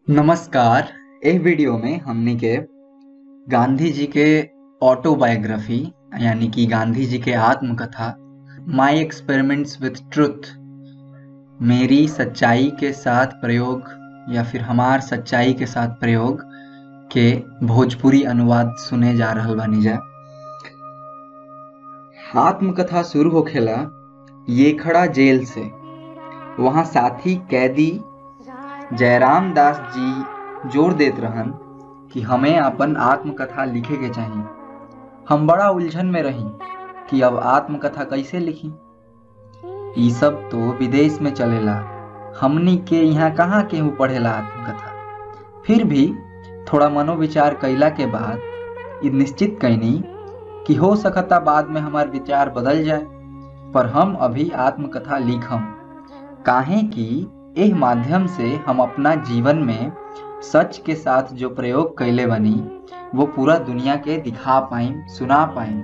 नमस्कार एह वीडियो में हमनी के गांधी जी के ऑटोबायोग्राफी यानी कि गांधी जी के आत्मकथा माई एक्सपेरिमेंट्स विथ ट्रुथ मेरी सच्चाई के साथ प्रयोग या फिर हमार सच्चाई के साथ प्रयोग के भोजपुरी अनुवाद सुने जा रहल बानी जा आत्मकथा शुरू होखेला ये खड़ा जेल से वहाँ साथी कैदी जयराम दास जी जोर देत रहन कि हमें अपन आत्मकथा लिखे के चाहिए हम बड़ा उलझन में रही कि अब आत्मकथा कैसे लिखी ई सब तो विदेश में चलेला हमनी के यहाँ कहाँ केहू पढ़ेला आत्मकथा फिर भी थोड़ा मनोविचार कैला के बाद ई निश्चित कैनी कि हो सकता बाद में हमार विचार बदल जाए पर हम अभी आत्मकथा लिखम काहे कि एह माध्यम से हम अपना जीवन में सच के साथ जो प्रयोग कैले बनी वो पूरा दुनिया के दिखा पाइम सुना पाइम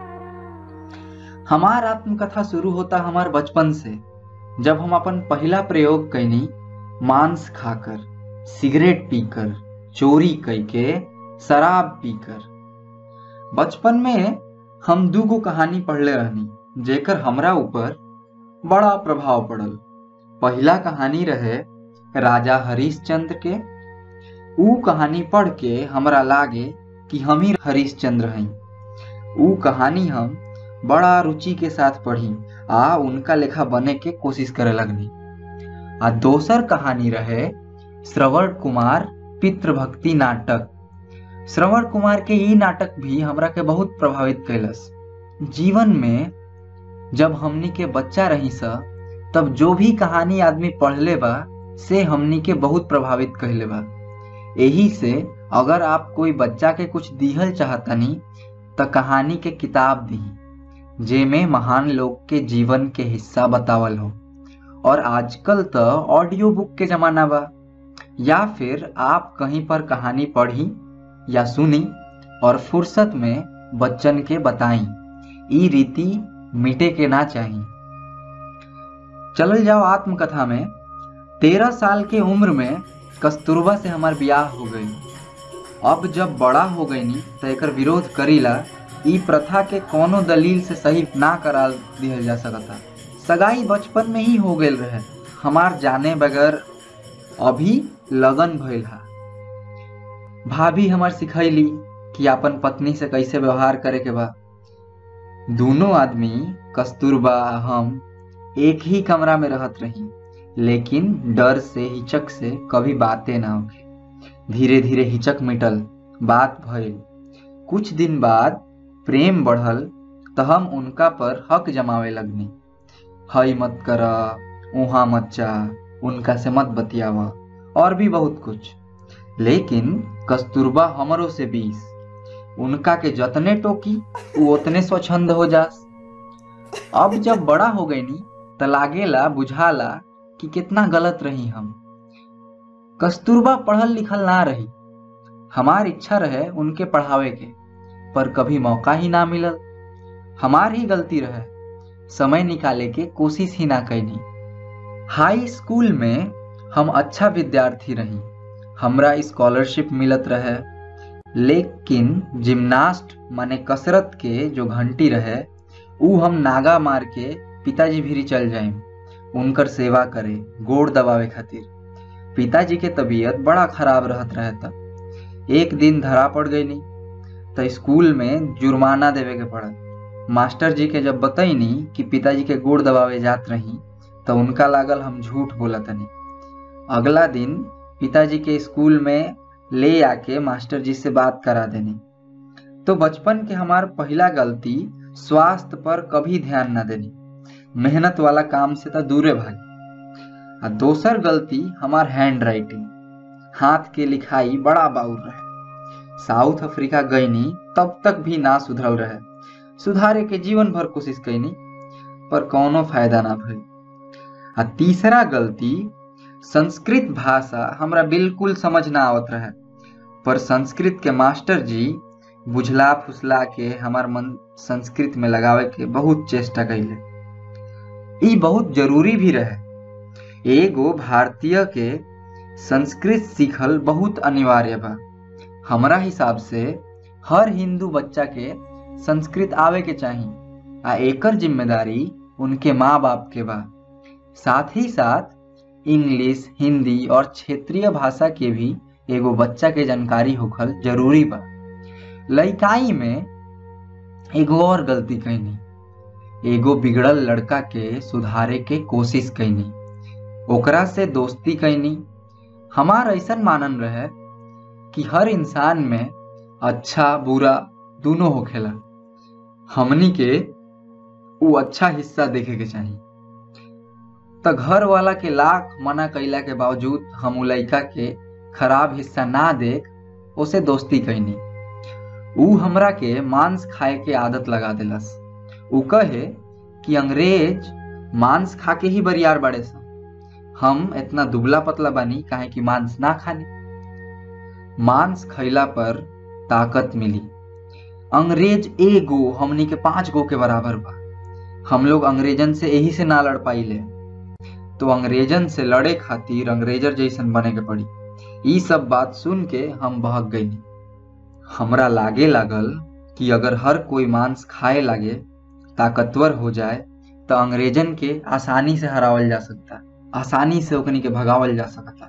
हमार आत्मकथा शुरू होता हमार बचपन से जब हम अपन पहला प्रयोग कैनी मांस खाकर सिगरेट पीकर चोरी कैके शराब पीकर बचपन में हम दूगो कहानी पढ़ले रहनी जेकर हमरा ऊपर बड़ा प्रभाव पड़ल पहला कहानी रहे राजा हरिश्चंद्र के ऊ कहानी पढ़ के हमरा लागे कि हम ही हरिश्चंद्र हई ऊ कहानी हम बड़ा रुचि के साथ पढ़ी आ उनका लेखा बने के कोशिश करे लगनी आ दोसर कहानी रहे श्रवण कुमार पितृभक्ति नाटक श्रवण कुमार के ई नाटक भी हमरा के बहुत प्रभावित कैलस जीवन में जब हमनी के बच्चा रही सा तब जो भी कहानी आदमी पढ़ले बा से हमनी के बहुत प्रभावित कहले बा यही से अगर आप कोई बच्चा के कुछ दिहल चाहतनी त कहानी के किताब दी जेमे महान लोग के जीवन के हिस्सा बतावल हो और आजकल तो ऑडियो बुक के जमाना बा या फिर आप कहीं पर कहानी पढ़ी या सुनी और फुर्सत में बच्चन के बताई ई रीति मिटे के ना चाहिए चलल जाओ आत्मकथा में तेरह साल के उम्र में कस्तूरबा से हमार ब्याह हो गई अब जब बड़ा हो गई नी तो एक विरोध करीला ई प्रथा के कोनो दलील से सही ना करा दिहल जा सकता सगाई बचपन में ही हो गई रहे हमार जाने बगैर अभी लगन भइल हा भाभी हमार सिखैली कि अपन पत्नी से कैसे व्यवहार करे के बा दोनों आदमी कस्तूरबा हम एक ही कमरा में रहत रही लेकिन डर से हिचक से कभी बातें ना होगी धीरे धीरे हिचक मिटल बात भइल कुछ दिन बाद प्रेम बढ़ल तो हम उनका पर हक जमावे लगनी हई मत कर उहा मत जा उनका से मत बतियावा और भी बहुत कुछ लेकिन कस्तूरबा हमरों से बीस उनका के जतने टोकी वो उतने स्वच्छंद हो जास अब जब बड़ा हो गई नी त लागेला बुझाला कि कितना गलत रही हम कस्तूरबा पढ़ल लिखल ना रही हमार इच्छा रहे उनके पढ़ावे के पर कभी मौका ही ना मिलल हमार ही गलती रहे समय निकाले के कोशिश ही ना कैनी हाई स्कूल में हम अच्छा विद्यार्थी रही हमरा स्कॉलरशिप मिलत रहे लेकिन जिम्नास्ट माने कसरत के जो घंटी रहे ऊ हम नागा मार के पिताजी भीरी चल जाए उनकर सेवा करे गोड़ दबावे खातिर पिताजी के तबीयत बड़ा खराब रहत रहे तब एक दिन धरा पड़ गई नहीं तो स्कूल में जुर्माना देवे के पड़ल मास्टर जी के जब बतैनी कि पिताजी के गोड़ दबावे जात रही तो उनका लागल हम झूठ बोला तनी अगला दिन पिताजी के स्कूल में ले आके मास्टर जी से बात करा देनी तो बचपन के हमार पहला गलती स्वास्थ्य पर कभी ध्यान न देनी मेहनत वाला काम से तो दूरे भागी आ दोसर गलती हमार हैंड राइटिंग हाथ के लिखाई बड़ा बाउर रहे साउथ अफ्रीका गईनी तब तक भी ना सुधरल रहे सुधारे के जीवन भर कोशिश कैनी पर कोनो फायदा ना भई आ तीसरा गलती संस्कृत भाषा हमरा बिल्कुल समझ ना आवत रहे पर संस्कृत के मास्टर जी बुझला फुसला के हमार मन संस्कृत में लगावे के बहुत चेष्टा कैले ई बहुत जरूरी भी रहे एगो भारतीय के संस्कृत सीखल बहुत अनिवार्य बा हमरा हिसाब से हर हिंदू बच्चा के संस्कृत आवे के चाही आ एकर जिम्मेदारी उनके माँ बाप के बा साथ ही साथ इंग्लिश हिंदी और क्षेत्रीय भाषा के भी एगो बच्चा के जानकारी होखल जरूरी बा लइकाई में एगो और गलती कैनी एगो बिगड़ल लड़का के सुधारे के कोशिश कैनी ओकरा से दोस्ती कैनी हमार ऐसा मानन रहे कि हर इंसान में अच्छा बुरा दोनों होखेला हमनी के उ अच्छा हिस्सा देखे के चाही त घर वाला के लाख मना कैला के बावजूद हम उ लइका के खराब हिस्सा ना देख उसे दोस्ती कैनी उ हमरा के मांस खाए के आदत लगा देलस उ कहे कि अंग्रेज मांस खा के ही बरियार बड़े सन हम इतना दुबला पतला बानी काहे कि मांस ना खानी मांस खैला पर ताकत मिली अंग्रेज एगो हमनी के पांच गो के बराबर बा हम लोग अंग्रेजन से यही से ना लड़ पाइले तो अंग्रेजन से लड़े खातिर अंग्रेजर जैसन बने के पड़ी ई सब बात सुन के हम बहक गई हमरा लागे लागल कि अगर हर कोई मांस खाए लागे ताकतवर हो जाए तो अंग्रेजन के आसानी से हरावल जा सकता आसानी से ओकनी के भगावल जा सकता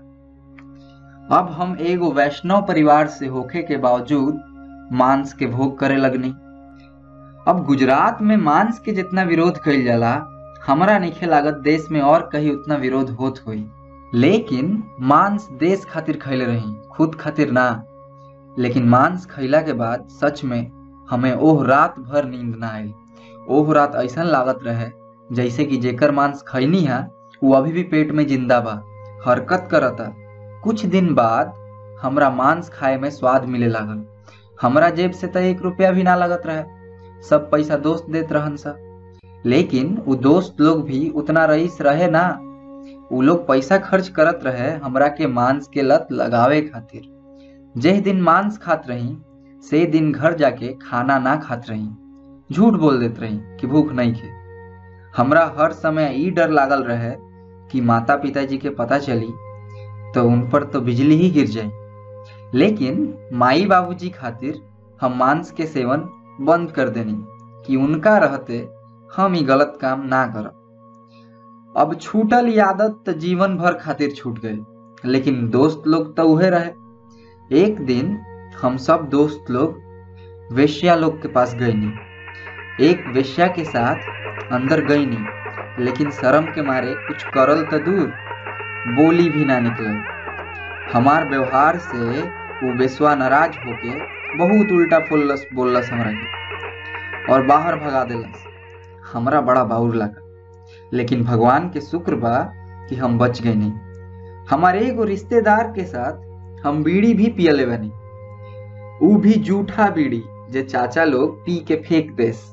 अब हम एगो वैष्णव परिवार से होखे के बावजूद मांस के भोग करे लगनी अब गुजरात में मांस के जितना विरोध कइल जाला हमरा नइखे लागत देश में और कहीं उतना विरोध होत होई लेकिन मांस देश खातिर खैले रही खुद खातिर ना लेकिन मांस खैला के बाद सच में हमें ओह रात भर नींद ना आई ओह रात ऐसा लागत रहे जैसे कि जेकर मांस खैनी है वो अभी भी पेट में जिंदा बा हरकत करता कुछ दिन बाद हमरा मांस खाए में स्वाद मिले लागल हमरा जेब से तो एक रुपया भी ना लगत रहे सब पैसा दोस्त देत रहन सा लेकिन वो दोस्त लोग भी उतना रईस रहे ना उ लोग पैसा खर्च करत रहे हमरा के मांस के लत लगावे खातिर जेह दिन मांस खात रही से दिन घर जाके खाना ना खात रही झूठ बोल देत रही कि भूख नहीं खे हमरा हर समय ई डर लागल रहे कि माता पिताजी के पता चली तो उन पर तो बिजली ही गिर जाए लेकिन माई बाबूजी खातिर हम मांस के सेवन बंद कर देनी कि उनका रहते हम ही गलत काम ना करब अब छूटल ई आदत तो जीवन भर खातिर छूट गई लेकिन दोस्त लोग तो उहे रहे एक दिन हम सब दोस्त लोग वेश्या लोग के पास गई नहीं एक वेश्या के साथ अंदर गई नहीं लेकिन शर्म के मारे कुछ करल तो दूर बोली भी ना निकले हमार व्यवहार से वो बेसवा नाराज होके बहुत उल्टा फुल्लस बोललस हमरा के और बाहर भगा देलस हमरा बड़ा बाउर लगा लेकिन भगवान के शुक्र बा कि हम बच गए नहीं हमारे एगो रिश्तेदार के साथ हम बीड़ी भी पियले बनी ऊ भी जूठा बीड़ी जे चाचा लोग पी के फेंक देस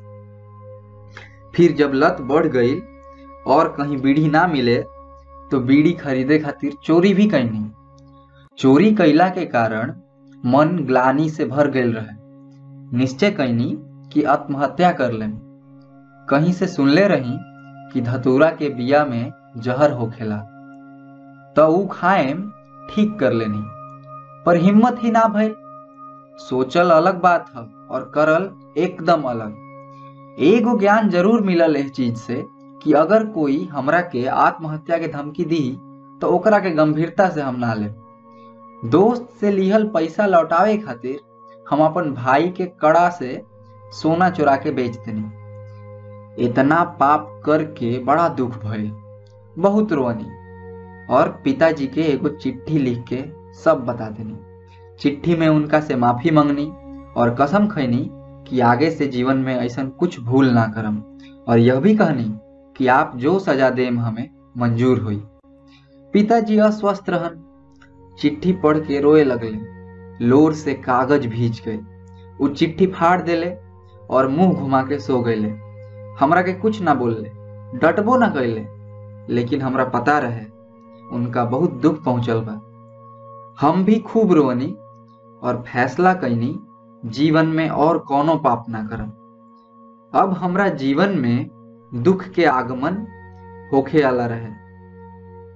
फिर जब लत बढ़ गई और कहीं बीड़ी ना मिले तो बीड़ी खरीदे खातिर चोरी भी कैनी चोरी कैला के कारण मन ग्लानी से भर गल रहे निश्चय कैनी कि आत्महत्या कर लें कहीं से सुनले रही कि धतूरा के बिया में जहर होखेला तो ऊ खाएम ठीक कर लेनी पर हिम्मत ही ना भइल सोचल अलग बात है और करल एकदम अलग एगो ज्ञान जरूर मिलल इस चीज से कि अगर कोई हमरा के आत्महत्या के धमकी दी तो ओकरा के गंभीरता से हम ना ले दोस्त से लिहल पैसा लौटावे खातिर हम अपन भाई के कड़ा से सोना चुरा के बेच देनी इतना पाप करके बड़ा दुख भइल बहुत रोनी और पिताजी के एगो चिट्ठी लिख के सब बता देनी चिट्ठी में उनका से माफी मांगनी और कसम खैनी कि आगे से जीवन में ऐसा कुछ भूल ना करम और यह भी कहनी कि आप जो सजा देम हमें मंजूर हुई पिताजी अस्वस्थ रहन चिट्ठी पढ़ के रोए लगले लोर से कागज भीज गए वो चिट्ठी फाड़ देले और मुंह घुमा के सो गए हमरा के कुछ ना बोलले डटबो ना कैले लेकिन हमरा पता रहे उनका बहुत दुख पहुंचल बा हम भी खूब रोनी और फैसला कैनी जीवन में और कोनो पाप ना करम अब हमरा जीवन में दुख के आगमन होखे आला रहे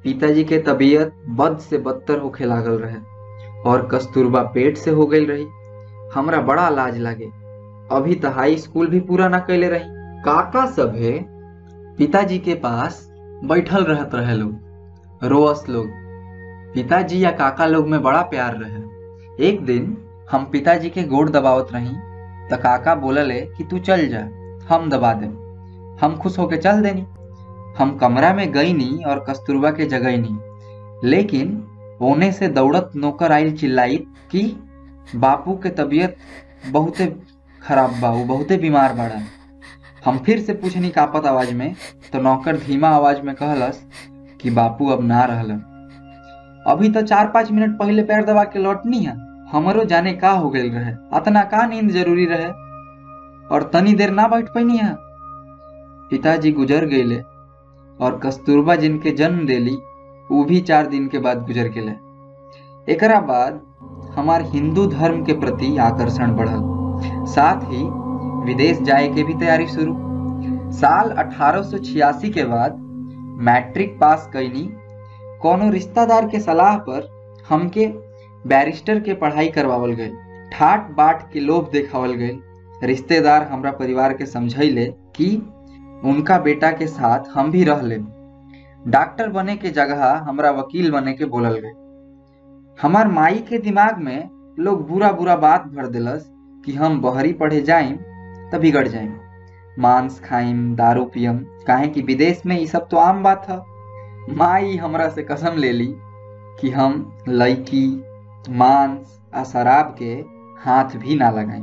पिताजी के तबीयत बद से बदतर होखे लागल रहे और कस्तूरबा पेट से हो गई रही हमरा बड़ा लाज लागे अभी तो हाई स्कूल भी पूरा ना कैले रही काका सभे पिताजी के पास बैठल रहत रहे लोग रोअस लोग पिताजी या काका लोग में बड़ा प्यार रहे एक दिन हम पिताजी के गोड़ दबावत रही तो काका बोलले कि तू चल जा हम दबा दे हम खुश होके चल देनी हम कमरा में गई नहीं और कस्तूरबा के जगह नहीं लेकिन ओने से दौड़त नौकर आइल चिल्लाई कि बापू के तबीयत बहुते खराब बा वो बहुते बीमार बाड़ा हम फिर से पूछनी कापत आवाज में तो नौकर धीमा आवाज में कहलस कि बापू अब ना रहलन अभी तो चार पाँच मिनट पहले पैर दबा के लौटनी है हमरो जाने का हो गई रहे अतना का नींद जरूरी रहे और तनी देर ना बैठ पैनी है पिताजी गुजर गईले और कस्तूरबा जिनके जन्म देली वो भी चार दिन के बाद गुजर गेले एकरा बाद हमार हिंदू धर्म के प्रति आकर्षण बढ़ल साथ ही विदेश जाए के भी तैयारी शुरू साल 1886 के बाद मैट्रिक पास कैनी कोनो रिश्तेदार के सलाह पर हमके बैरिस्टर के पढ़ाई करवावल गई ठाट बाट के लोभ देखावल गई रिश्तेदार हमरा परिवार के समझैले कि उनका बेटा के साथ हम भी रह ले डॉक्टर बने के जगह हमरा वकील बने के बोलल गए हमार माई के दिमाग में लोग बुरा बुरा बात भर दिलस कि हम बहरी पढ़े जाइम त बिगड़ जाइम मांस खाइम दारू पियम काहे कि विदेश में ये सब तो आम बात है माई हमरा से कसम ले ली कि हम लड़की मांस आ शराब के हाथ भी ना लगाई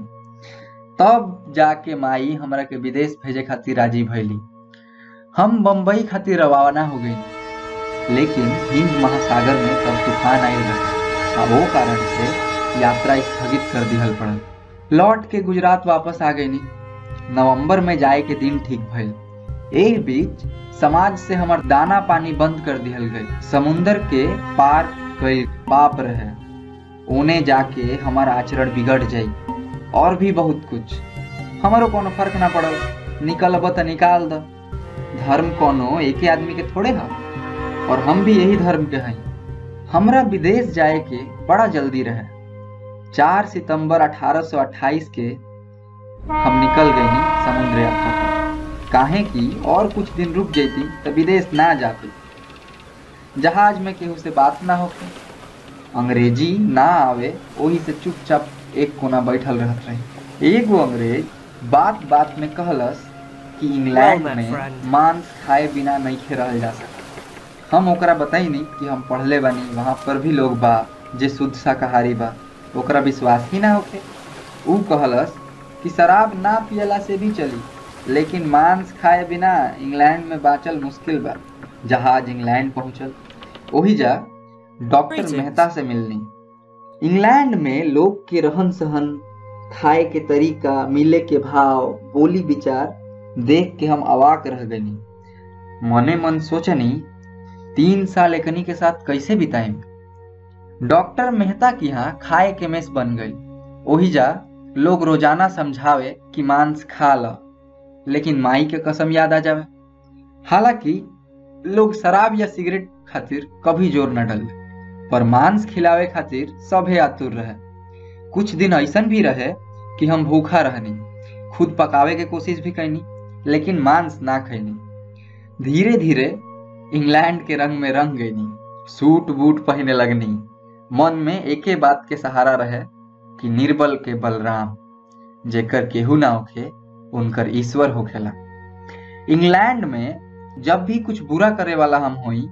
तब जाके माई हमरा के विदेश भेजे खातिर राजी भैली हम बम्बई खातिर रवाना हो गई लेकिन हिंद महासागर में तब तूफान आयल रहे आ वो कारण से यात्रा स्थगित कर दिहल पड़ल लौट के गुजरात वापस आ गई नवंबर में जाए के दिन ठीक भइल एही बीच समाज से हमार दाना पानी बंद कर दिहल गई समुंदर के पार कई पाप रहे ओने जाके हमार आचरण बिगड़ जाई और भी बहुत कुछ हमारो कोनो फर्क ना पड़ल निकलब त निकाल द धर्म कोनो एक आदमी के थोड़े है और हम भी यही धर्म के हैं हमरा विदेश जाए के बड़ा जल्दी रहे 4 सितंबर 1828 के हम निकल गए समुद्र यात्रा पर काहे कि और कुछ दिन रुक जाती तो विदेश ना जाती जहाज में केहू से बात ना होके अंग्रेजी ना आवे वही से चुपचाप एक कोना बैठल रहत रही एगो अंग्रेज बात बात में कहलस कि इंग्लैंड Well, my में friend. मांस खाए बिना नहीं रहल जा सकता हम ओकरा बताई नहीं कि हम पढ़ले बानी वहाँ पर भी लोग बा जे शुद्ध शाकाहारी बा ओकरा विश्वास ही ना होके ऊ कहलस कि शराब ना पियला से भी चली लेकिन मांस खाए बिना इंग्लैंड में बाँचल मुश्किल बा जहाज इंग्लैंड पहुंचल ओही जा डॉक्टर Greetings. मेहता से मिलनी इंग्लैंड में लोग के रहन सहन खाए के तरीका मिले के भाव बोली विचार देख के हम अवाक रह गनी मने मन सोचनी तीन साल एकनी के साथ कैसे बिताएं डॉक्टर मेहता की यहाँ खाए के मेस बन गई ओही जा लोग रोजाना समझावे कि मांस खा ल लेकिन माई के कसम याद आ जावे हालांकि लोग शराब या सिगरेट खातिर कभी जोर न डले पर मांस खिलावे खातिर सभे आतुर रहे कुछ दिन ऐसन भी रहे कि हम भूखा रहनी खुद पकावे के कोशिश भी कैनी लेकिन मांस ना खैनी धीरे धीरे इंग्लैंड के रंग में रंग गईनी सूट बूट पहने लगनी मन में एके बात के सहारा रहे कि निर्बल के बलराम जेकर केहू ना होखे उनकर ईश्वर होखेला इंग्लैंड में जब भी कुछ बुरा करे वाला हम होई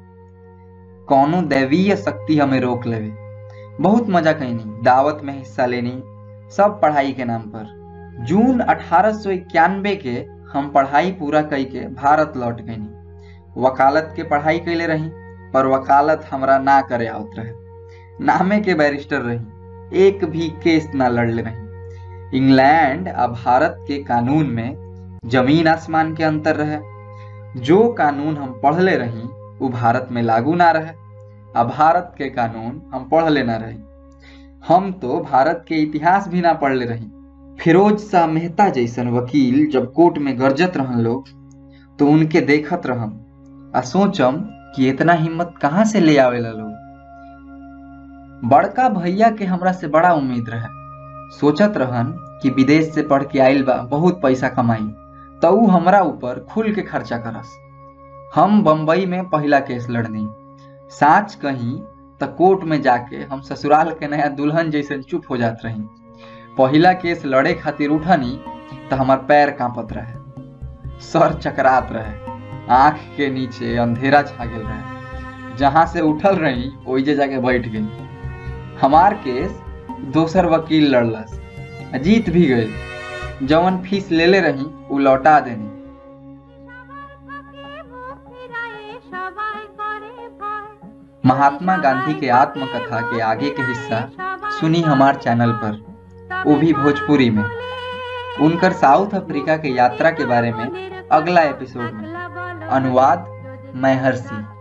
कौनो दैवीय शक्ति हमें रोक लेवे बहुत मजा कैनी दावत में हिस्सा लेनी सब पढ़ाई के नाम पर जून अठारह के हम पढ़ाई पूरा कई के भारत लौट गईनी वकालत के पढ़ाई कैले रही पर वकालत हमरा ना करे आवत रहे नामे के बैरिस्टर रही एक भी केस ना लड़ले रही इंग्लैंड आ भारत के कानून में जमीन आसमान के अंतर रहे जो कानून हम पढ़ले रही वो भारत में लागू ना रहे आ भारत के कानून हम पढ़ले ना रही हम तो भारत के इतिहास भी ना पढ़ले रही फिरोज शाह मेहता जैसन वकील जब कोर्ट में गरजत रहन लोग तो उनके देखत रहम आ सोचम कि इतना हिम्मत कहाँ से ले आवेला लोग बड़का भैया के हमरा से बड़ा उम्मीद रहे सोचत रहन कि विदेश से पढ़ के आइल बा बहुत पैसा कमाई तो ऊ हमरा ऊपर खुल के खर्चा करस हम बम्बई में पहला केस लड़नी साच कहीं त कोर्ट में जाके हम ससुराल के नया दुल्हन जैसन चुप हो जात रही पहला केस लड़े खातिर उठनी तो हमार पैर कांपत रहे सर चकरात रहे आंख के नीचे अंधेरा छा गेल रहे जहां से उठल रही ओइजे जाके बैठ गई हमार केस दोसर वकील लड़लस जीत भी गई जवन फीस लेले रही उ लौटा देनी महात्मा गांधी के आत्मकथा के आगे के हिस्सा सुनी हमार चैनल पर वो भी भोजपुरी में उनकर साउथ अफ्रीका के यात्रा के बारे में अगला एपिसोड में अनुवाद मैं हर्षी